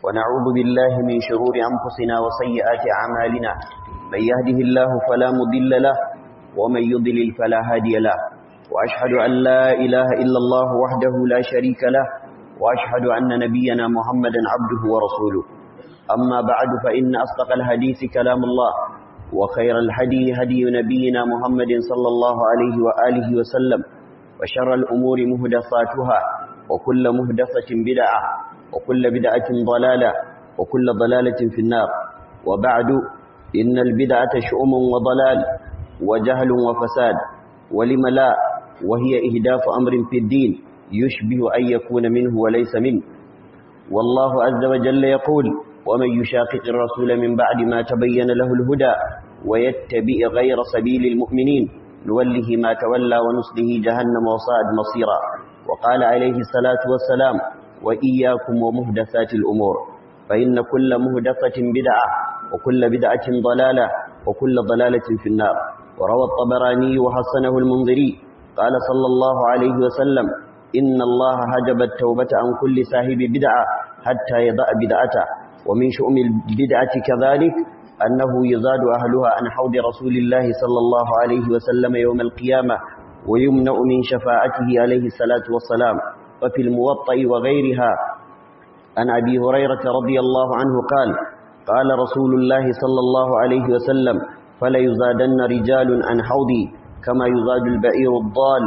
ونعوذ بالله من شرور أنفسنا وسيئات أعمالنا من يهده الله فلا مضل له ومن يضلل فلا هادي له وأشهد أن لا إله إلا الله وحده لا شريك له وأشهد أن نبينا محمدا عبده ورسوله أما بعد فإن أصدق الحديث كلام الله وخير الهدي هدي نبينا محمد صلى الله عليه وآله وسلم وشر الأمور مهدفاتها وكل مهدفة بدعة وكل بدعة ضلالة وكل ضلالة في النار وبعد إن البدعة شؤم وضلال وجهل وفساد ولم لا وهي إهداف أمر في الدين يشبه أن يكون منه وليس منه والله عز وجل يقول ومن يشاقق الرسول من بعد ما تبين له الهدى ويتبع غير سبيل المؤمنين نوله ما تولى ونصله جهنم وصاعد مصيرا وقال عليه الصلاة والسلام وإياكم ومهدثات الأمور فإن كل مهدثة بدعة وكل بدعة ضلالة وكل ضلالة في النار وروى الطبراني وحسنه المنذري قال صلى الله عليه وسلم إن الله هجب التوبة عن كل صاحب بدعة حتى يضع بدعته ومن شؤم البدعة كذلك أنه يزاد أهلها عن حوض رسول الله صلى الله عليه وسلم يوم القيامة ويمنع من شفاعته عليه الصلاة والسلام وفي الموطأ وغيرها عن أبي هريرة رضي الله عنه قال قال رسول الله صلى الله عليه وسلم فلا يزادن رجال عن حوضي كما يزاد البعير الضال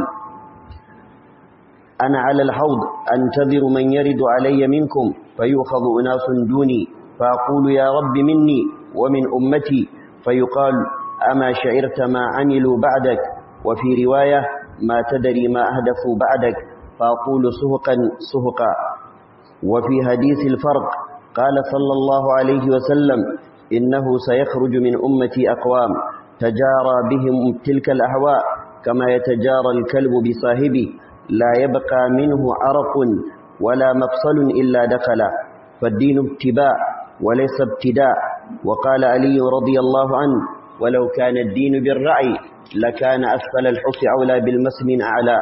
أنا على الحوض أنتظر من يرد علي منكم فيؤخذ أناس دوني فأقول يا رب مني ومن أمتي فيقال أما شعرت ما عملوا بعدك وفي رواية ما تدري ما أهدفوا بعدك فأقول سهقا سهقا وفي حديث الفرق قال صلى الله عليه وسلم إنه سيخرج من أمتي أقوام تجارى بهم تلك الأهواء كما يتجارى الكلب بصاحبه لا يبقى منه عرق ولا مفصل إلا دخل فالدين ابتباع وليس ابتداء وقال علي رضي الله عنه ولو كان الدين بالرعي لكان أسفل الحف أولى بالمس من أعلى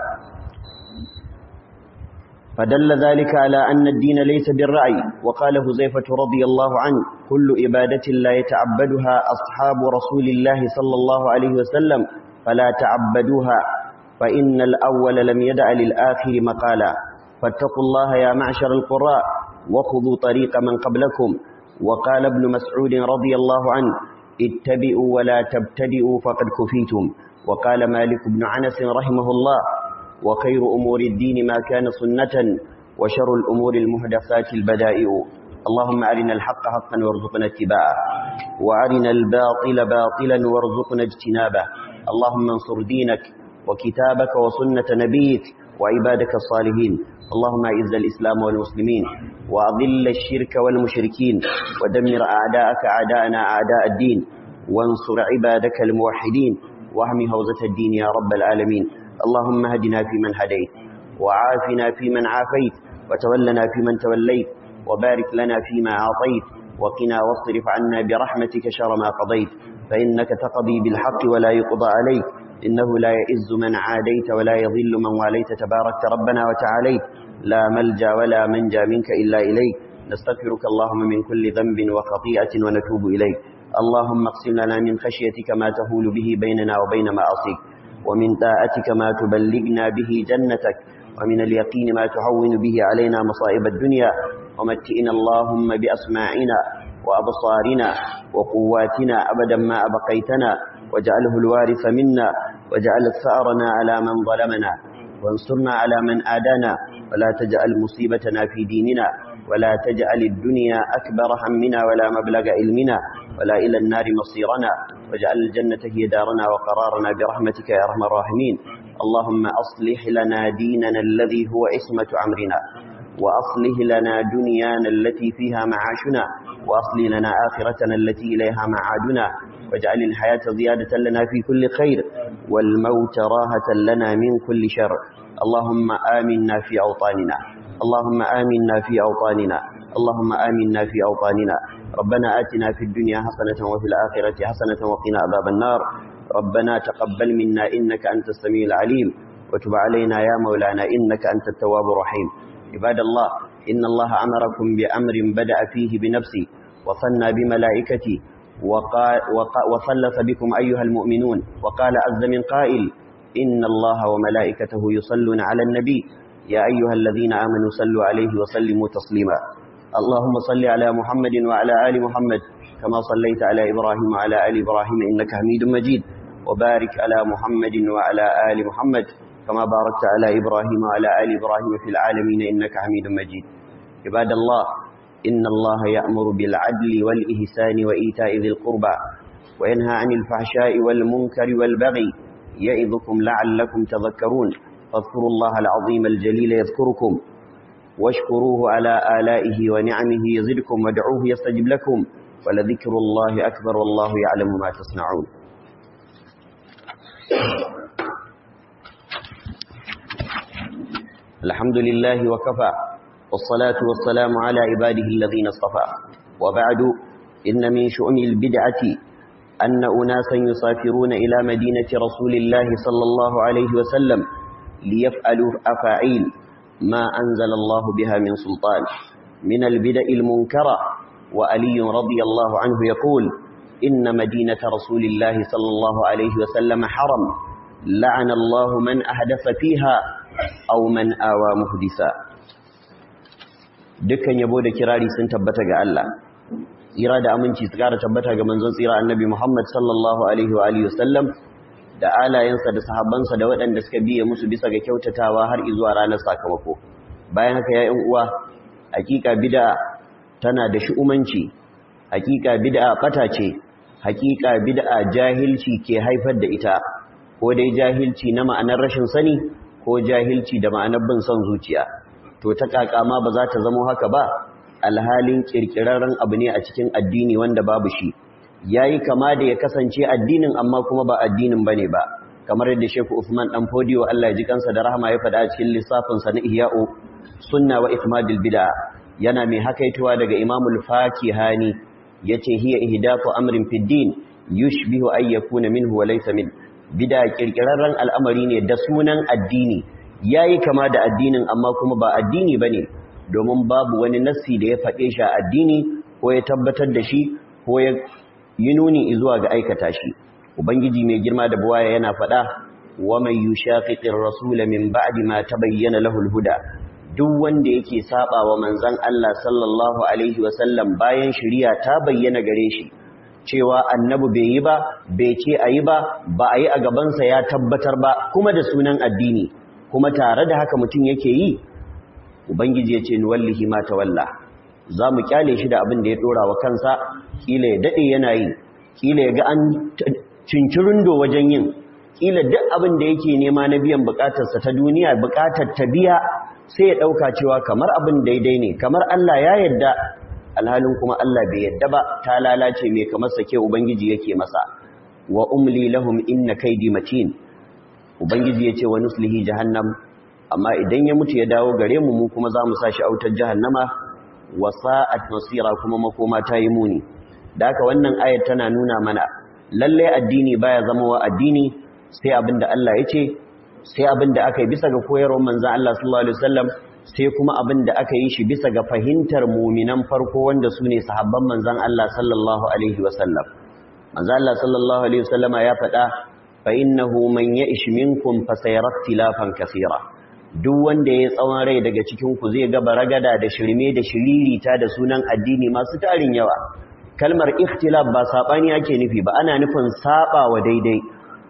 فدل ذلك على أن الدين ليس بالرعي وقال هزيفة رضي الله عنه كل إبادة لا يتعبدها أصحاب رسول الله صلى الله عليه وسلم فلا تعبدوها فإن الأول لم يدع للآخر مقالا فاتقوا الله يا معشر القراء وخذوا طريق من قبلكم وقال ابن مسعود رضي الله عنه اتبعوا ولا تبتدئوا فقد كفيتم وقال مالك بن عنس رحمه الله وخير أمور الدين ما كان سنة وشر الأمور المهدفات البدائع اللهم أرنا الحق حقا وارزقنا اتباعه وأرنا الباطل باطلا وارزقنا اجتنابه اللهم انصر دينك وكتابك وسنة نبيك وعبادك الصالحين اللهم اعز الإسلام والمسلمين وأضل الشرك والمشركين ودمر أعداءك أعداءنا أعداء الدين وانصر عبادك الموحدين واهم هوزة الدين يا رب العالمين اللهم هدنا فيمن هديت وعافنا فيمن عافيت وتولنا فيمن توليت وبارك لنا فيما أعطيت وقنا واصرف عنا برحمتك شر ما قضيت فإنك تقضي بالحق ولا يقضى عليك إنه لا يئز من عاديت ولا يضل من واليت تباركت ربنا وتعاليت لا ملجا ولا منجا منك إلا إليك نستغفرك اللهم من كل ذنب وخطيئة ونتوب إليك اللهم اقسم لنا من خشيتك ما تهول به بيننا وبين معاصيك ومن طاعتك ما تبلغنا به جنتك ومن اليقين ما تهون به علينا مصائب الدنيا ومتئنا اللهم بأسماعنا وأبصارنا وقواتنا أبدا ما أبقيتنا واجعله الوارث منا واجعل ثأرنا على من ظلمنا وانصرنا على من آدانا ولا تجعل مصيبتنا في ديننا ولا تجعل الدنيا أكبر همنا ولا مبلغ علمنا ولا إلى النار مصيرنا واجعل الجنة هي دارنا وقرارنا برحمتك يا أرحم الراحمين اللهم أصلح لنا ديننا الذي هو اسمة أمرنا وأصلح لنا دنيانا التي فيها معاشنا وأصلح لنا آخرتنا التي إليها معادنا واجعل الحياة زيادة لنا في كل خير والموت راهة لنا من كل شر اللهم آمنا في أوطاننا اللهم آمنا في أوطاننا اللهم آمنا في أوطاننا ربنا آتنا في الدنيا حسنة وفي الآخرة حسنة وقنا عذاب النار ربنا تقبل منا إنك أنت السميع العليم وتب علينا يا مولانا إنك أنت التواب الرحيم عباد الله إن الله أمركم بأمر بدأ فيه بنفسه وصنى بملائكته وصلث بكم أيها المؤمنون وقال عز من قائل إن الله وملائكته يصلون على النبي يا أيها الذين آمنوا صلوا عليه وسلموا تسليما اللهم صل على محمد وعلى آل محمد كما صليت على إبراهيم وعلى آل إبراهيم إنك حميد مجيد وبارك على محمد وعلى آل محمد كما باركت على إبراهيم وعلى آل إبراهيم في العالمين إنك حميد مجيد عباد الله إن الله يأمر بالعدل والإحسان وإيتاء ذي القربى وينهى عن الفحشاء والمنكر والبغي يعظكم لعلكم تذكرون فاذكروا الله العظيم الجليل يذكركم واشكروه على آلائه ونعمه يزدكم وادعوه يستجب لكم ولذكر الله أكبر والله يعلم ما تصنعون الحمد لله وكفى والصلاة والسلام على عباده الذين اصطفى وبعد إن من شؤم البدعة أن أناسا يسافرون إلى مدينة رسول الله صلى الله عليه وسلم ليفعلوا أفاعيل ما أنزل الله بها من سلطان من البدع المنكرة وألي رضي الله عنه يقول إن مدينة رسول الله صلى الله عليه وسلم حرم لعن الله من أحدث فيها أو من آوى مهدسا dukkan yabo da kirari sun tabbata ga Allah tsira da aminci su kara tabbata ga manzon tsira annabi Muhammad sallallahu alaihi wa alihi wasallam da alayensa da sahabbansa da waɗanda suka biye musu bisa ga kyautatawa har zuwa ranar sakamako bayan haka ya ƴan uwa hakika bid'a tana da shi'umanci hakika bid'a bata ce hakika bid'a jahilci ke haifar da ita ko dai jahilci na ma'anar rashin sani ko jahilci da ma'anar bin son zuciya to ta kakama ba za ta zama haka ba alhalin kirkirarren abu ne a cikin addini wanda babu shi yayi kama da ya kasance addinin amma kuma ba addinin bane ba kamar yadda Sheikh Uthman dan Fodiyo Allah ya ji kansa da rahama ya faɗa a cikin lissafin sa na Ihya'u Sunna wa Itmadil Bid'a yana mai hakaituwa daga Imam al-Fakihani yace hiya ihdathu amrin fid din yushbihu ay yakuna minhu wa laysa min bid'a kirkirarren al'amari ne da sunan addini yayi kama da addinin amma kuma ba addini bane domin babu wani nassi da ya faɗe shi a addini ko ya tabbatar da shi ko ya yi nuni zuwa ga aikata shi ubangiji mai girma da buwaya yana faɗa wa man yushaqiqir rasula min ba'di ma tabayyana lahu al-huda duk wanda yake saba wa manzon Allah sallallahu alaihi wa sallam bayan shari'a ta bayyana gare shi cewa annabi bai yi ba bai ce ayi ba ba a yi a gabansa ya tabbatar ba kuma da sunan addini kuma tare da haka mutum yake yi ubangiji ya ce ni wallahi ma tawalla za mu kyale shi da abin da ya dora wa kansa kila ya dade yana yi kila ya ga an cincirindo wajen yin kila duk abin da yake nema na biyan bukatarsa ta duniya bukatar ta biya sai ya dauka cewa kamar abin daidai ne kamar Allah ya yadda alhalin kuma Allah bai yadda ba ta lalace mai kamar sake ubangiji yake masa wa umli lahum inna kaidi matin ubangiji yace wa nuslihi jahannam amma idan ya mutu ya dawo gare mu mu kuma za mu sashi autar jahannama wa sa'at masira kuma makoma ta yi muni da haka wannan ayat tana nuna mana lalle addini baya zama wa addini sai abinda Allah ya ce sai abinda aka yi bisa ga koyarwar manzon Allah sallallahu alaihi wasallam sai kuma abinda aka yi shi bisa ga fahimtar muminan farko wanda su ne sahabban manzon Allah sallallahu alaihi wasallam manzon Allah sallallahu alaihi wasallama ya faɗa fa innahu man ya'ish minkum fa sayara ikhtilafan kaseera duk wanda ya tsawon rai daga cikinku zai ga baragada da shirme da shiririta da sunan addini masu tarin yawa kalmar ikhtilaf ba sabani ake nufi ba ana nufin saba wa daidai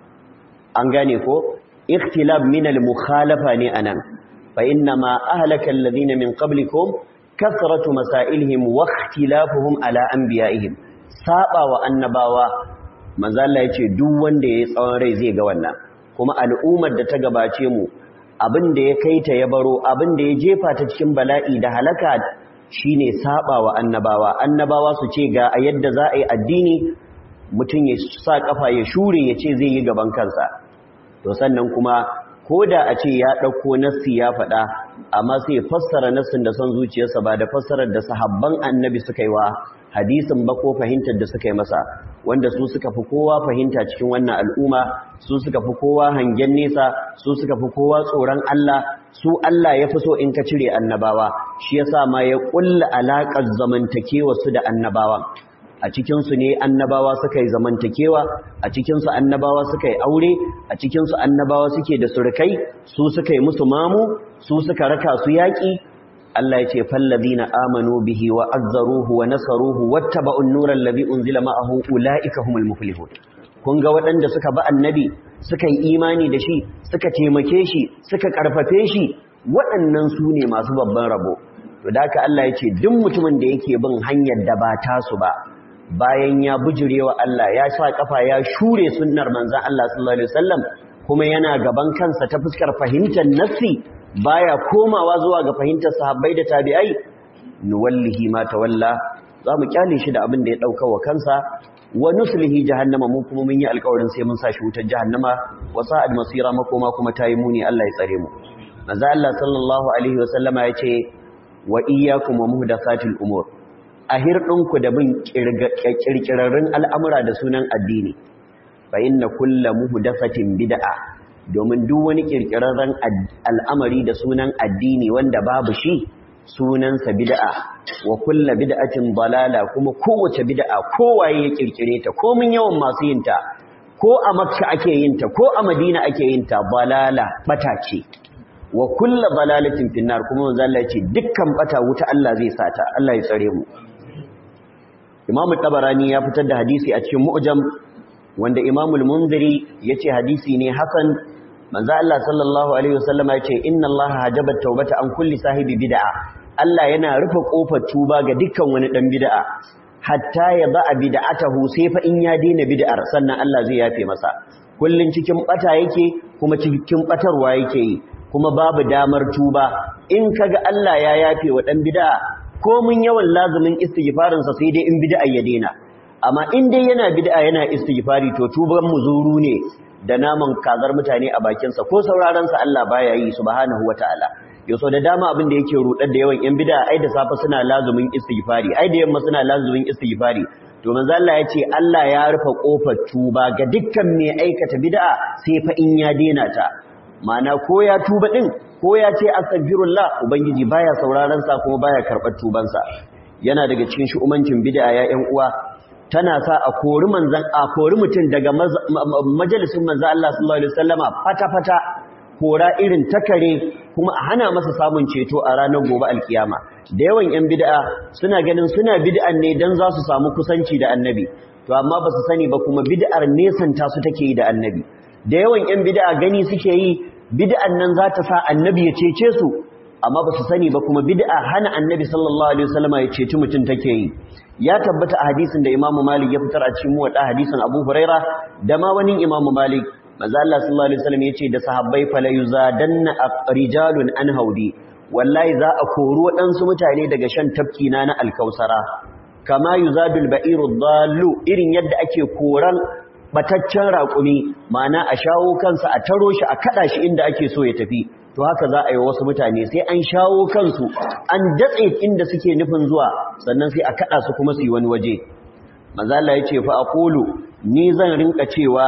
an gane ko ikhtilaf min al-mukhalafa ne anan fa inna ma ahlaka alladhina min qablikum kathratu masailihim wa ikhtilafuhum ala anbiya'ihim saba wa annabawa manzo Allah yace duk wanda ya tsawon rai zai ga wannan kuma al'ummar da ta gabace mu abin da ya kai ta ya baro abin da ya jefa ta cikin bala'i da halaka shine saba wa annabawa annabawa su ce ga a yadda za a yi addini mutum ya sa kafa ya shure ya ce zai yi gaban kansa to sannan kuma ko da a ce ya ɗauko nassi ya faɗa amma sai ya fassara nassin da son zuciyarsa ba da fassarar da sahabban annabi suka yi wa hadisin ba ko fahimtar da suka yi masa wanda su suka fi kowa fahimta cikin wannan al'umma su suka fi kowa hangen nesa su suka fi kowa tsoron Allah su Allah ya fi so in ka cire annabawa shi yasa ma ya kulla alaƙar zamantakewa su da annabawan a cikinsu ne annabawa suka yi zamantakewa a cikinsu annabawa suka yi aure a cikinsu annabawa suke da surukai su suka yi musu mamu su suka raka su yaƙi Allah ya ce fallazina amanu bihi wa azzaruhu wa nasaruhu wattaba'u an-nura allazi unzila ma'ahu ulaika humul muflihun kun ga waɗanda suka ba annabi suka yi imani da shi suka taimake shi suka karfafe shi waɗannan su ne masu babban rabo to da haka Allah ya ce duk mutumin da yake bin hanyar da ba tasu ba bayan ya bujurewa Allah ya sa kafa ya shure sunnar manzon Allah sallallahu alaihi wasallam kuma yana gaban kansa ta fuskar fahimtar nassi baya komawa zuwa ga fahimtar sahabbai da tabi'ai nuwallihi ma tawalla zamu kyale shi da abin da ya dauka wa kansa wa nuslihi jahannama mu kuma mun yi alƙawarin sai mun sa shi wutar jahannama wa sa'ad masira makoma kuma tayi muni Allah ya tsare mu manzo Allah sallallahu alaihi wasallama yace wa iyyakum wa muhdathatil umur ahirdinku da bin kirkirarrun al'amura da sunan addini fa inna kullu muhdathatin bid'a domin duk wani kirkirarren al'amari da sunan addini wanda babu shi sunansa bid'a wa kullu bid'atin dalala kuma kowace bid'a kowaye ya kirkire ta ko mun yawan masu yin ta ko a makka ake yin ta ko a madina ake yin ta dalala bata ce wa kullu dalalatin finnar kuma manzo Allah ya ce dukkan bata wuta Allah zai sata Allah ya tsare mu Imam Tabarani ya fitar da hadisi a cikin Mu'jam wanda Imam Al-Munziri yace hadisi ne hasan manzo Allah sallallahu alaihi wasallama yace inna Allah hajaba tawbata an kulli sahibi bid'a Allah yana rufe kofar tuba ga dukkan wani dan bid'a hatta ya ba bid'atahu sai fa in ya daina bid'ar sannan Allah zai yafe masa kullun cikin bata yake kuma cikin batarwa yake yi kuma babu damar tuba in kaga Allah ya yafe wa dan bid'a ko mun yawan lazumin istighfarin sa sai dai in bid'a ya daina amma in dai yana bid'a yana istighfari to tuban muzuru ne da naman kazar mutane a bakinsa ko saurarensa Allah baya yi subhanahu wataala yaso da dama abin da yake rudar da yawan yan bid'a ai da safa suna lazumin istighfari ai da yamma suna lazumin istighfari to manzo Allah ya ce Allah ya rufe kofar tuba ga dukkan mai aikata bid'a sai fa in ya dena ta ma'ana ko ya tuba din ko ya ce astaghfirullah ubangiji baya sauraron sa kuma baya karbar tuban sa yana daga cikin shu'umancin bid'a ya ƴan uwa tana sa a kori manzan a kori mutum daga majalisin manzan Allah sallallahu alaihi wasallama fata-fata kora irin takare kuma a hana masa samun ceto a ranar gobe alkiyama da yawan yan bid'a suna ganin suna bid'an ne dan za su samu kusanci da annabi to amma ba su sani ba kuma bid'ar nesanta su take yi da annabi da yawan yan bid'a gani suke yi bid'an nan za ta sa annabi ya cece su amma ba su sani ba kuma bid'a hana annabi sallallahu alaihi wasallama ya ceci mutum take yi ya tabbata a hadisin da Imam Malik ya fitar a cikin muwadda hadisin Abu Huraira da ma wani Imam Malik manzo Allah sallallahu alaihi wasallam yace da sahabbai fala yuzadanna rijalun an haudi wallahi za a kori waɗansu mutane daga shan tafki na na alkausara kama yuzadul ba'iru dallu irin yadda ake koran bataccen raƙumi ma'ana a shawo kansa a taro shi a kada shi inda ake so ya tafi to haka za a yi wasu mutane sai an shawo kansu an datse inda suke nufin zuwa sannan sai a kada su kuma su yi wani waje manzo Allah yace fa aqulu ni zan rinka cewa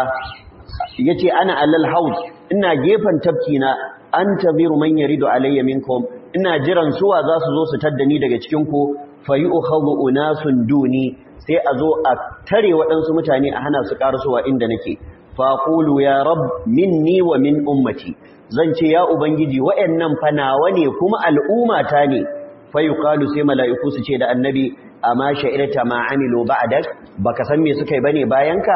yace ana alal haud ina gefan tafki na antaziru man yaridu alayya minkum ina jiran suwa za su zo su tadda ni daga cikin ku fayu'khadhu unasun duni sai a zo a tare waɗansu mutane a hana su ƙarasowa inda nake faqulu ya rab minni wa min ummati zan ce ya ubangiji wayannan fa nawa ne kuma al'ummata ne fa yuqalu sai mala'iku su ce da annabi amma sha'irta ma amilu ba'dak baka san me suka yi bane bayanka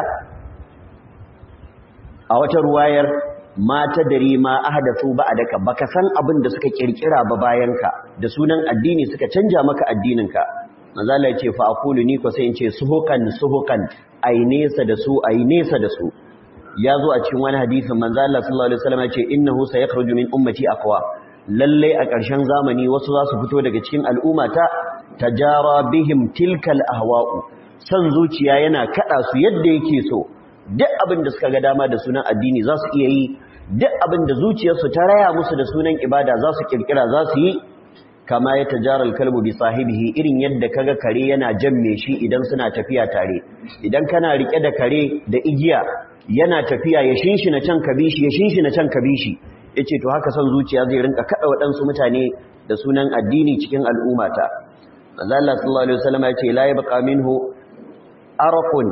a wata ruwayar ma tadri ma ahdathu ba'daka baka san abin da suka kirkira ba bayanka da sunan addini suka canja maka addininka manzo Allah ya ce fa aqulu ni ko sai in ce suhukan suhukan ai nesa da su ai nesa da su ya zo a cikin wani hadisin manzo Allah sallallahu alaihi wasallam ya ce innahu sayakhruju min ummati aqwa lalle a ƙarshen zamani wasu za su fito daga cikin al'ummata tajara bihim tilkal ahwa'u san zuciya yana kada su yadda yake so duk abin da suka ga dama da sunan addini za su iya yi duk abin da zuciyarsu ta raya musu da sunan ibada za su kirkira za su yi kama ya tajaral kalbu bi sahibihi irin yadda kaga kare yana jan me shi idan suna tafiya tare idan kana rike da kare da igiya yana tafiya ya shinshina can kabishi ya shinshina can kabishi yace to haka son zuciya zai rinka kada waɗansu mutane da sunan addini cikin al'ummata manzo Allah sallallahu alaihi wasallam yace la yabqa minhu arqun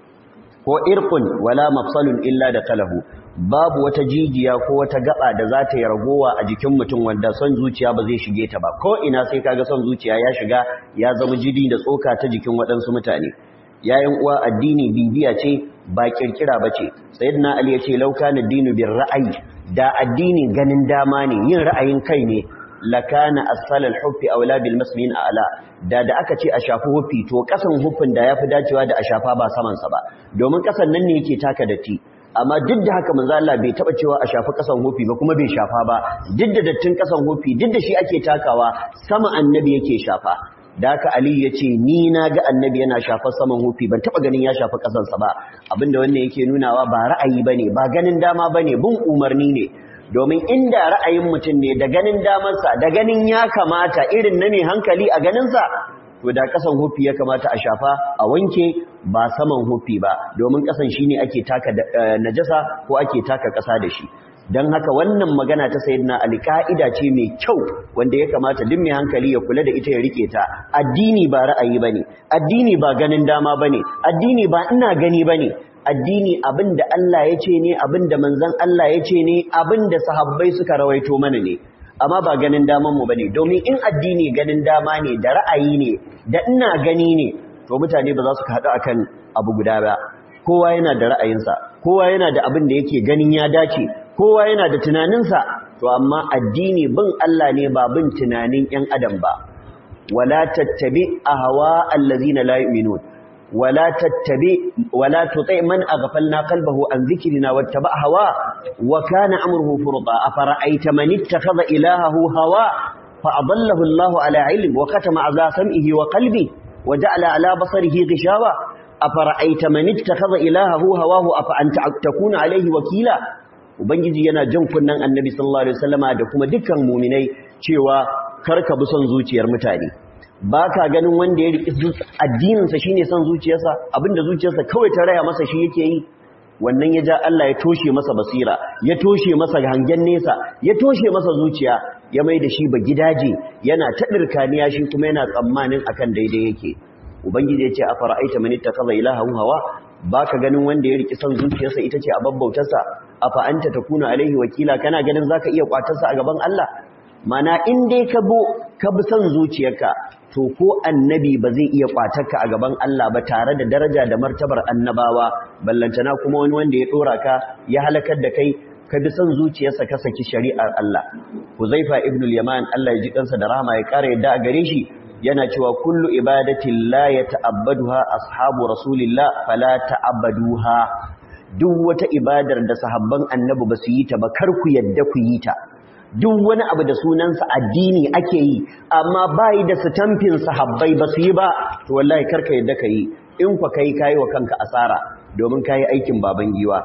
ko irqun wala mafsalun illa da kalahu babu wata jijiya ko wata gaba da za ta yi ragowa a jikin mutum wanda son zuciya ba zai shige ta ba ko ina sai kaga son zuciya ya shiga ya zama jidi da tsoka ta jikin waɗansu mutane yayin uwa addini bibiya ce ba kirkira ba ce sayyidina ali ya ce lauka na dinu bin ra'ayi da addini ganin dama ne yin ra'ayin kai ne lakana asfalal huffi aula bil masmin a'la da da aka ce a shafi huffi to kasan huffin da yafi dacewa da a shafa ba saman sa ba domin kasan nan ne yake taka datti amma duk da haka manzo Allah bai taba cewa a shafi kasan huffi ba kuma bai shafa ba duk da dattin kasan huffi duk da shi ake takawa sama annabi yake shafa da haka Ali ya ce ni na ga annabi yana shafar saman hufi ban taba ganin ya shafa kasansa ba abinda wannan yake nunawa ba ra'ayi bane ba ganin dama bane bin umarni ne domin inda ra'ayin mutum ne da ganin damarsa da ganin ya kamata irin na mai hankali a ganinsa to da kasan hufi ya kamata a shafa a wanke ba saman hufi ba domin kasan shine ake taka najasa ko ake taka kasa da shi don haka wannan magana ta sayyidina Ali ka'ida ce mai kyau wanda ya kamata duk mai hankali ya kula da ita ya rike ta addini ba ra'ayi bane addini ba ganin dama bane addini ba ina gani bane addini abinda Allah ya ce ne abinda manzon Allah ya ce ne abinda sahabbai suka rawaito mana ne amma ba ganin daman mu bane domin in addini ganin dama ne da ra'ayi ne da ina gani ne to mutane ba za su haɗu akan abu guda ba kowa yana da ra'ayinsa kowa yana da abin da yake ganin ya dace kowa yana da tunaninsa to amma addini bin Allah ne ba bin tunanin ƴan adam ba wala tattabi ahwa allazina la yu'minun wala tattabi wala tuti man aghfalna qalbahu an dhikrina wattaba hawa wa kana amruhu furta afara'aita man ittakhadha ilahahu hawa fa adallahu Allah ala ilm wa katama ala sam'ihi wa qalbi wa ja'ala ala basarihi ghishawa afara'aita man ittakhadha ilahahu hawahu afa anta takuna alayhi wakila ubangiji yana jin kunnan annabi sallallahu alaihi wasallama da kuma dukkan mu'minai cewa karka bi son zuciyar mutane baka ganin wanda ya riki addinin sa shine son zuciyarsa abinda zuciyarsa kawai ta raya masa shi yake yi wannan ya ja Allah ya toshe masa basira ya toshe masa hangen nesa ya toshe masa zuciya ya mai da shi ba gidaje yana ta dirkaniya shi kuma yana tsammanin akan daidai yake ubangiji ya ce a fara'aita man ittakhadha ilahahu hawa baka ganin wanda ya riki son zuciyarsa ita ce a babbautarsa afa anta takuna alaihi wakila kana ganin zaka iya kwatarsa a gaban Allah mana in dai ka bo ka bi son zuciyarka to ko annabi ba zai iya kwatarka a gaban Allah ba tare da daraja da martabar annabawa ballantana kuma wani wanda ya dora ka ya halakar da kai ka bi son zuciyarsa ka saki shari'ar Allah Huzaifa ibn al-Yaman Allah ya ji kansa da rahama ya kare yadda a gare shi yana cewa kullu ibadatin la yata'abbaduha ashabu rasulillah fala ta'abbaduha duk wata ibadar da sahabban annabi ba su yi ta ba kar ku yadda ku yi ta duk wani abu da sunansa addini ake yi amma bai da sitamfin sahabbai ba su yi ba to wallahi kar ka yadda ka yi in kwa kai kayi wa kanka asara domin kayi aikin baban giwa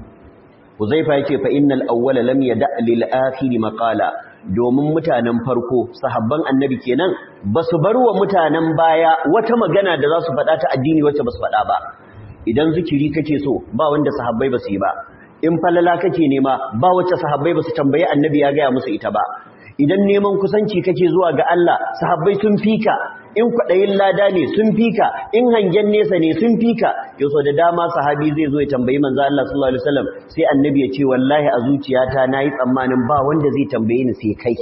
Huzaifa yake fa innal awwala lam yada lil akhir maqala domin mutanen farko sahabban annabi kenan basu bar wa mutanen baya wata magana da za su faɗa ta addini wacce basu faɗa ba idan zikiri kake so ba wanda sahabbai basu yi ba in falala kake nema ba wacce sahabbai basu tambayi annabi ya gaya musu ita ba idan neman kusanci kake zuwa ga Allah sahabbai sun fika in kwaɗayin lada ne sun fika in hangen nesa ne sun fika yau da dama sahabi zai zo ya tambayi manzo Allah sallallahu alaihi wasallam sai annabi ya ce wallahi a zuciyata nayi tsammanin ba wanda zai tambaye ni sai kai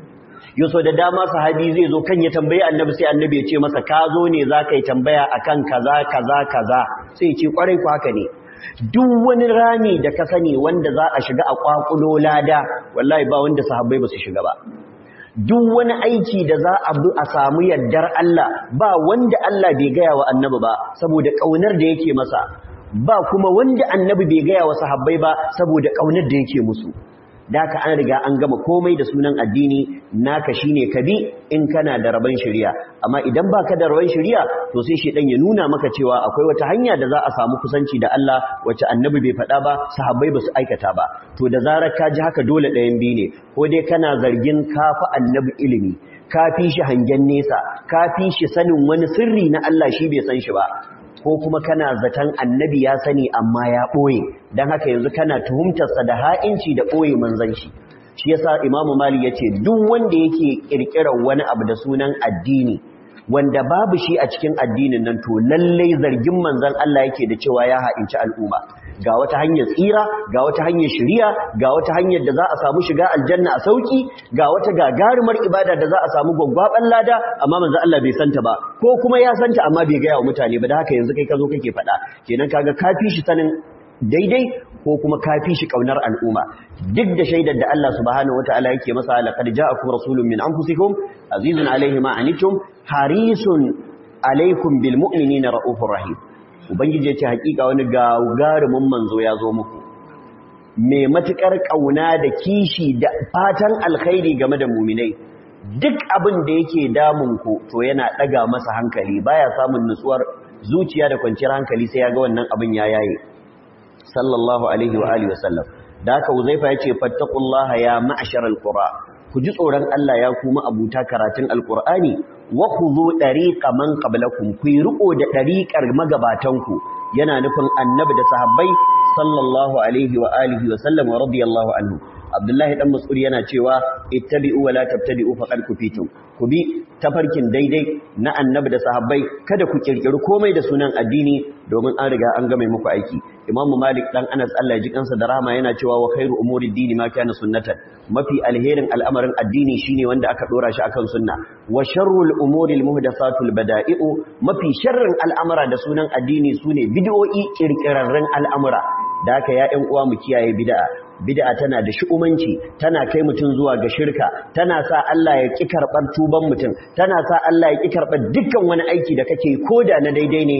yau da dama sahabi zai zo kan ya tambayi annabi sai annabi ya ce masa ka zo ne za ka yi tambaya akan kaza kaza kaza sai ya ce kwarai ku haka ne duk wani rami da ka sani wanda za a shiga a kwakulo lada wallahi ba wanda sahabbai ba su shiga ba duk wani aiki da za a bi a samu yardar Allah ba wanda Allah bai gaya wa annabi ba saboda kaunar da yake masa ba kuma wanda annabi bai gaya wa sahabbai ba saboda kaunar da yake musu daka an riga an gama komai da sunan addini naka shine kabi in kana da rabon shari'a amma idan baka da rabon shari'a to sai shedan ya nuna maka cewa akwai wata hanya da za a samu kusanci da Allah wacce annabi bai faɗa ba sahabbai ba su aikata ba to da zarar ka ji haka dole ɗayan biyu ne ko dai kana zargin kafa annabi ilimi ka fi shi hangen nesa ka fi shi sanin wani sirri na Allah shi bai san shi ba ko kuma kana zaton annabi ya sani amma ya ɓoye don haka yanzu kana tuhumtarsa da ha'inci da ɓoye manzan shi shi yasa imamu mali ya ce duk wanda yake ƙirƙirar wani abu da sunan addini wanda babu shi a cikin addinin nan to lallai zargin manzan Allah yake da cewa ya ha'inci al'umma ga wata hanyar tsira ga wata hanyar shiriya ga wata hanyar da za a samu shiga aljanna a sauki ga wata gagarumar ibada da za a samu gwaggwaban lada amma manzan Allah bai santa ba ko kuma ya santa amma bai gaya wa mutane ba da haka yanzu kai ka zo kake faɗa kenan kaga ka fi shi sanin daidai ko kuma ka fi shi kaunar al'umma duk da shaidar da Allah subhanahu wataala yake masa laqad ja'akum rasulun min anfusikum azizun alayhi ma anittum harisun alaikum bil mu'minina raufur rahim ubangiji yace hakika wani gagarumin manzo ya zo muku mai matukar kauna da kishi da fatan alkhairi game da mu'minai duk abin da yake damun ku to yana daga masa hankali baya samun nutsuwar zuciya da kwanciyar hankali sai ya ga wannan abin ya yaye sallallahu alaihi wa alihi wasallam da haka uzaifa yace fattaqullaha ya ma'sharal qura ku ji tsoron Allah ya kuma abuta karatun alqur'ani wa khudhu dariqa man qablakum ku yi riko da dariqar magabatanku yana nufin annabi da sahabbai sallallahu alaihi wa alihi wa sallam wa radiyallahu anhu Abdullahi dan Mas'ud yana cewa ittabi'u wa la tabtadi'u faqad kufitum ku bi tafarkin daidai na annabi da sahabbai kada ku kirkiri komai da sunan addini domin an riga an game muku aiki Imam Malik dan Anas Allah ya ji kansa da rahama yana cewa wa khairu umuri dini ma kana sunnatan mafi alherin al'amarin addini shine wanda aka dora shi akan sunna wa sharrul umuri almuhdathatul bada'i'u mafi sharrin al'amara da sunan addini sune bid'o'i kirkirarren al'amura da haka ya ƴan uwa mu kiyaye bid'a bid'a tana da shu'umanci tana kai mutum zuwa ga shirka tana sa Allah ya ki karɓar tuban mutum tana sa Allah ya ki karɓar dukkan wani aiki da kake koda na daidai ne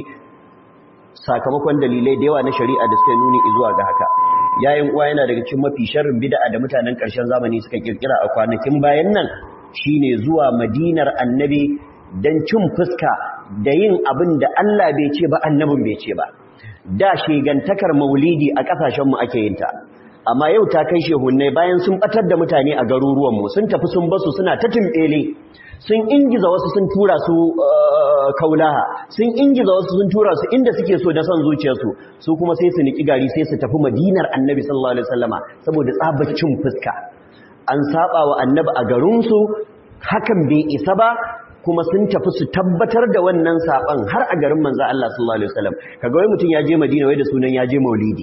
sakamakon dalilai da yawa na shari'a da suka nuni zuwa ga haka yayin uwa yana daga cikin mafi sharrin bid'a da mutanen ƙarshen zamani suka kirkira a kwanakin bayan nan shine zuwa madinar annabi dan cin fuska da yin abin da Allah bai ce ba annabin bai ce ba da shegantakar maulidi a ƙasashenmu ake yin ta amma yau ta kai shehunnai bayan sun batar da mutane a garuruwanmu sun tafi sun basu suna ta tumbele sun ingiza wasu sun tura su kaulaha sun ingiza wasu sun tura su inda suke so da son zuciyarsu su kuma sai su niki gari sai su tafi madinar annabi sallallahu alaihi wasallama saboda tsabacin fuska an saba wa annabi a garinsu hakan bai isa ba kuma sun tafi su tabbatar da wannan saban har a garin manzo Allah sallallahu alaihi wasallam kaga wai mutum ya je Madina wai da sunan ya je Maulidi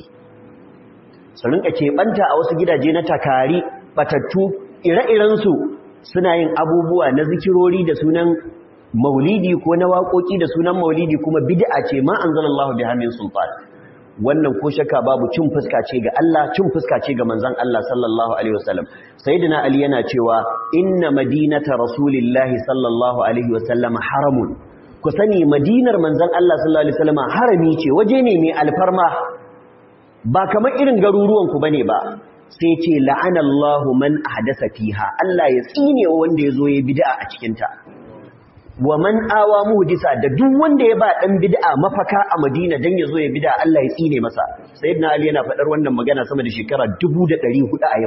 su rinka keɓanta a wasu gidaje na takari batattu ire-irensu suna yin abubuwa na zikirori da sunan maulidi ko na waƙoƙi da sunan maulidi kuma bid'a ce ma anzalallahu biha min sultan wannan ko shakka babu cin fuska ce ga Allah cin fuska ce ga manzon Allah sallallahu alaihi wasallam sayyidina ali yana cewa inna madinata rasulillahi sallallahu alaihi wasallam haramun ku sani madinar manzon Allah sallallahu alaihi wasallam harami ce waje ne mai alfarma ba kamar irin garuruwanku bane ba sai ce la'anallahu man ahdasa fiha Allah ya tsine wanda yazo ya bid'a a cikin ta wa man awa muhdisa da duk wanda ya ba dan bid'a mafaka a Madina dan yazo ya bid'a Allah ya tsine masa sayyidina Ali yana fadar wannan magana sama da shekara 1400 a yau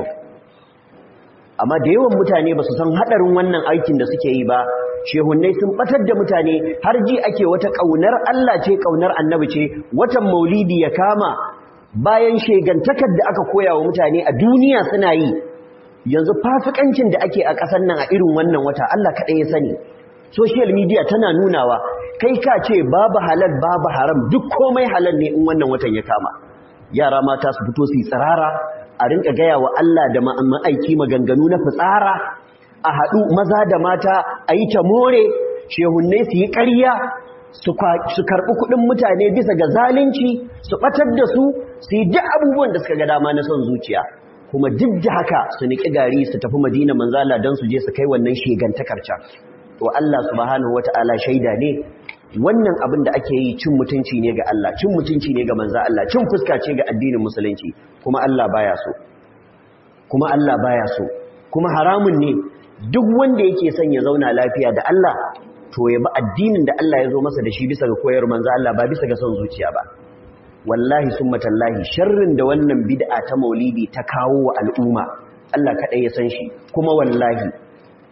amma da yawan mutane ba su san hadarin wannan aikin da suke yi ba shehunnai sun batar da mutane har ji ake wata kaunar Allah ce kaunar annabi ce watan maulidi ya kama bayan shegantakar da aka koya wa mutane a duniya suna yi yanzu fasikancin da ake a ƙasar nan a irin wannan wata Allah kaɗai ya sani social media tana nunawa kai ka ce babu halal babu haram duk komai halal ne in wannan watan ya kama yara mata su fito su yi tsirara a rinka gaya wa Allah da ma'aiki maganganu na fitsara a haɗu maza da mata a yi ta more shehunnai su yi ƙarya su karɓi kuɗin mutane bisa ga zalunci su ɓatar da su su yi duk abubuwan da suka ga dama na son zuciya kuma duk da haka su niƙi gari su tafi madina manzala don su je su kai wannan shegantakar can to Allah subhanahu wata'ala shaida ne wannan abin da ake yi cin mutunci ne ga Allah cin mutunci ne ga manza Allah cin fuska ce ga addinin musulunci kuma Allah baya so kuma Allah baya so kuma haramun ne duk wanda yake son ya zauna lafiya da Allah to ya bi addinin da Allah ya zo masa da shi bisa ga koyar manzo Allah ba bisa ga son zuciya ba wallahi summatallahi sharrin da wannan bid'a ta maulidi ta kawo wa al'umma Allah kadai ya san shi kuma wallahi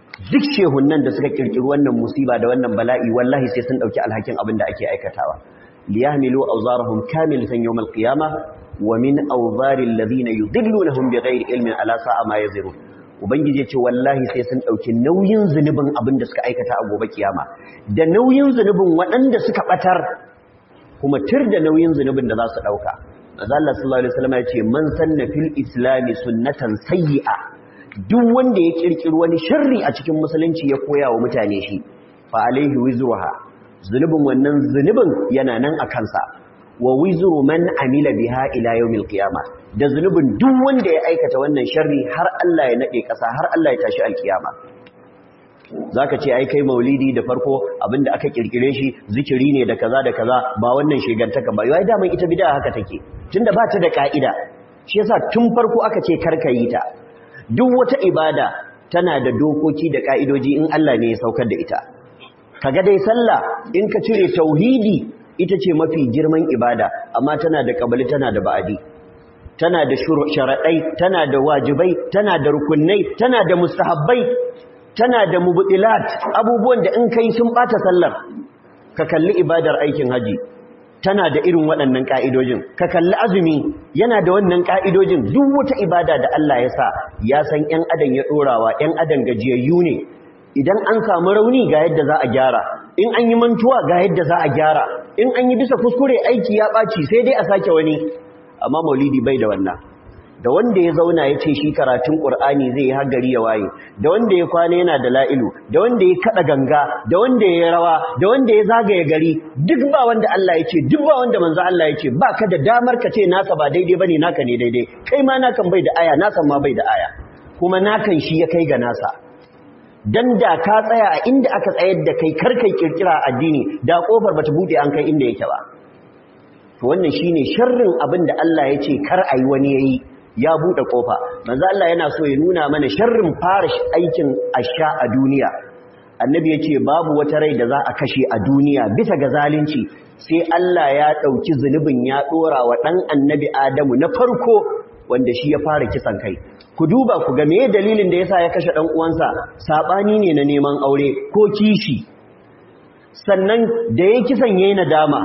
duk shehunan da suka kirkiri wannan musiba da wannan bala'i wallahi sai sun dauki alhakin abin da ake aikatawa liyahmilu awzarahum kamilatan yawm alqiyamah wa min awzaril ladina yudillunahum bighairi ilmin ala sa'a ma yazirun ubangiji ya ce wallahi sai sun dauki nauyin zunubin abin da suka aikata a gobe kiyama da nauyin zunubin waɗanda suka batar kuma tir da nauyin zunubin da za su dauka manzo Allah sallallahu alaihi wasallam ya ce man sanna fil islami sunnatan sayyi'a duk wanda ya kirkiri wani sharri a cikin musulunci ya koya wa mutane shi fa alaihi wizruha zunubin wannan zunubin yana nan a kansa wa wizru man amila biha ila yawmil qiyama da zunubin duk wanda ya aikata wannan sharri har Allah ya nade kasa har Allah ya tashi alkiyama zaka ce ai kai maulidi da farko abinda aka kirkire shi zikiri ne da kaza da kaza ba wannan shegantaka ba yai da ita bid'a haka take tunda ba ta da ka'ida shi yasa tun farko aka ce karkayi ta duk wata ibada tana da dokoki da ka'idoji in Allah ne ya saukar da ita kaga dai sallah in ka cire tauhidi ita ce mafi girman ibada amma tana da kabali tana da ba'adi tana da sharaɗai tana da wajibai tana da rukunai tana da mustahabbai tana da mubtilat abubuwan da in kai sun bata sallar ka kalli ibadar aikin haji tana da irin waɗannan ka'idojin ka kalli azumi yana da wannan ka'idojin duk wata ibada da Allah ya sa ya san ƴan adam ya dorawa ƴan adam gajiyayyu ne idan an samu rauni ga yadda za a gyara in an yi mantuwa ga yadda za a gyara in an yi bisa kuskure aiki ya ɓaci sai dai a sake wani amma maulidi bai da wannan da wanda ya zauna ya ce shi karatun ƙur'ani zai yi hagari ya waye da wanda ya kwana yana da la'ilu da wanda ya kaɗa ganga da wanda ya rawa da wanda ya zagaye gari duk ba wanda Allah ya ce duk ba wanda manzo Allah ya ce ba ka da damar ka ce nasa ba daidai bane naka ne daidai kai ma nakan bai da aya nasan ma bai da aya kuma nakan shi ya kai ga nasa dan da ka tsaya a inda aka tsayar da kai karkai kirkira addini da kofar bata bude an kai inda yake ba to wannan shine sharrin abin da Allah ya ce kar ayi wani yayi ya bude kofa manzo Allah yana so ya nuna mana sharrin fara aikin asha a duniya annabi yace babu wata rai da za a kashe a duniya bisa ga zalunci sai Allah ya dauki zulubin ya dora wa dan annabi Adamu na farko wanda shi ya fara kisan kai ku duba ku ga meye dalilin da yasa ya kashe dan uwansa sabani ne na neman aure ko kishi sannan da yayi kisan yayi nadama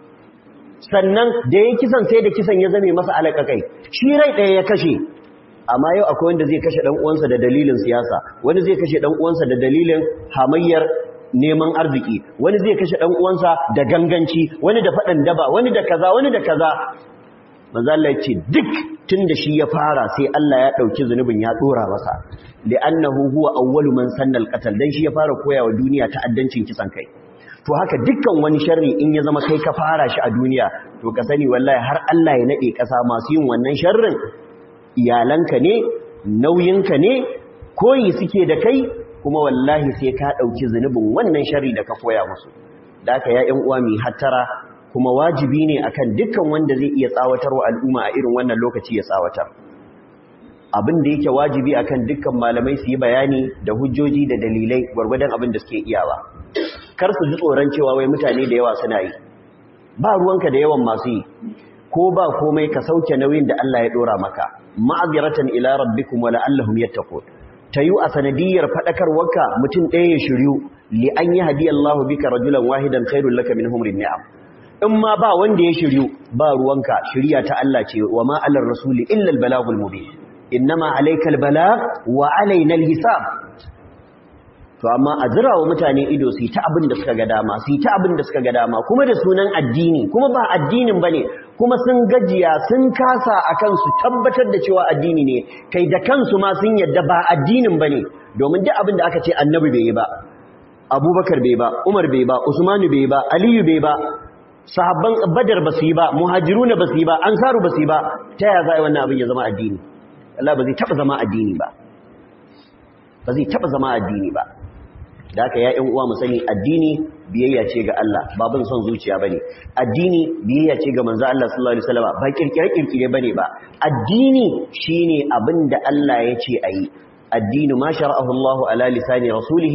sannan da yayi kisan sai da kisan ya zame masa alakakai shi rai daya ya kashe amma yau akwai wanda zai kashe dan uwansa da dalilin siyasa wani zai kashe dan uwansa da dalilin hamayyar neman arziki wani zai kashe dan uwansa da ganganci wani da fadan daba wani da kaza wani da kaza manzo Allah ce duk tunda shi ya fara sai Allah ya dauki zunubin ya dora masa li'annahu huwa awwalu man sanna al-qatl dan shi ya fara koyawa duniya ta'addancin kisan kai to haka dukkan wani sharri in ya zama kai ka fara shi a duniya to ka sani wallahi har Allah ya nade kasa masu yin wannan sharrin iyalanka ne nauyinka ne koyi suke da kai kuma wallahi sai ka dauki zunubin wannan sharri da ka koya musu da haka ya ƴan uwa mi hattara kuma wajibi ne akan dukkan wanda zai iya tsawatar wa al'umma a irin wannan lokaci ya tsawatar abin da yake wajibi akan dukkan malamai su yi bayani da hujjoji da dalilai gwargwadon abin da suke iyawa kar su ji tsoron cewa wai mutane da yawa suna yi ba ruwanka da yawan masu yi ko ba komai ka sauke nauyin da Allah ya dora maka ma'aziratan ila rabbikum wa la'allahum yattaqun tayu a sanadiyar fadakarwarka mutum ɗaya ya shiryu li an yi hadiyallahu bika rajulan wahidan khairul laka min humrin ni'am in ma ba wanda ya shiryu ba ruwanka shirya ta Allah ce wa ma alar rasuli illa albalagul mubin innama alaykal balag wa alaina alhisab to amma a zira wa mutane ido su ta abin da suka ga dama su ta abin da suka ga dama kuma da sunan addini kuma ba addinin bane kuma sun gajiya sun kasa akan su tabbatar da cewa addini ne kai da kansu ma sun yadda ba addinin bane domin duk abin da aka ce annabi bai yi ba abubakar bai ba umar bai ba usmanu bai ba aliyu bai ba sahabban badar ba su yi ba muhajiruna ba su yi ba ansaru ba su yi ba ta yaya za a yi wannan abin ya zama addini Allah ba zai taba zama addini ba ba zai taba zama addini ba da haka ya uwa mu sani addini biyayya ce ga Allah ba bin son zuciya bane addini biyayya ce ga manzo Allah sallallahu alaihi wasallam ba kirkire kirkire bane ba addini shine abin da Allah ya ce ayi addinu ma shara'ahu Allah ala lisani rasulih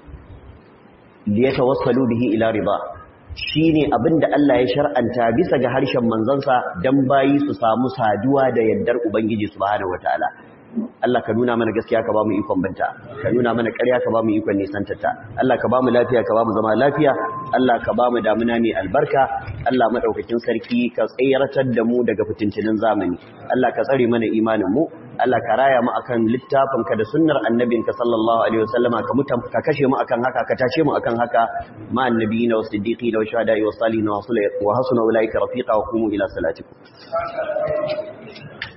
liyatawassalu bihi ila riba shi ne abin da Allah ya shar'anta bisa ga harshen manzansa don bayi su samu saduwa da yardar Ubangiji subhanahu wataala Allah ka nuna mana gaskiya ka ba mu ikon banta ka nuna mana ƙarya ka ba mu ikon nisantarta Allah ka ba mu lafiya ka ba mu zama lafiya Allah ka ba mu damuna mai albarka Allah madaukakin sarki ka tsayartar da mu daga fitintinin zamani Allah ka tsare mana imanin mu Allah ka raya mu akan littafinka da sunnar annabinka sallallahu alaihi wasallama ka mutan ka kashe mu akan haka ka tashe mu akan haka ma annabiyina was siddiqina wa shuhada'i was salihin wa hasuna ulaika rafiqa wa qumu ila salatikum